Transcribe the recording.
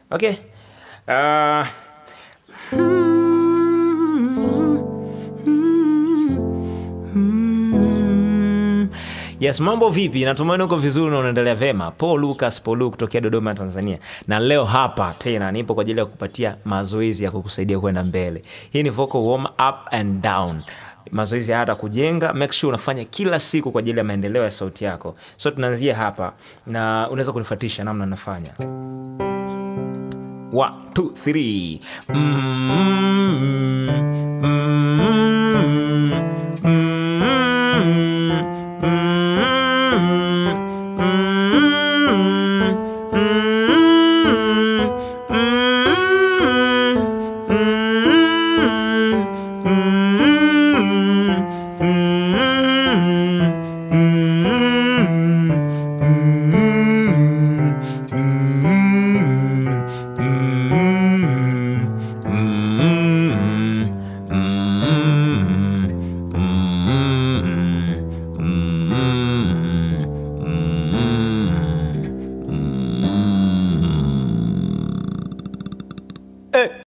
okay uh, Yes, mambo vipi? Natumaini uko vizuri na unaendelea vema. Paul Lucas Paul kutokea Dodoma, Tanzania, na leo hapa tena nipo kwa ajili ya kupatia mazoezi ya kukusaidia kwenda mbele. Hii ni vocal warm up and down mazoezi haya kujenga, make sure unafanya kila siku kwa ajili ya maendeleo ya sauti yako. So tunaanzia hapa na unaweza kunifuatisha namna nafanya. One, two, three. Mm,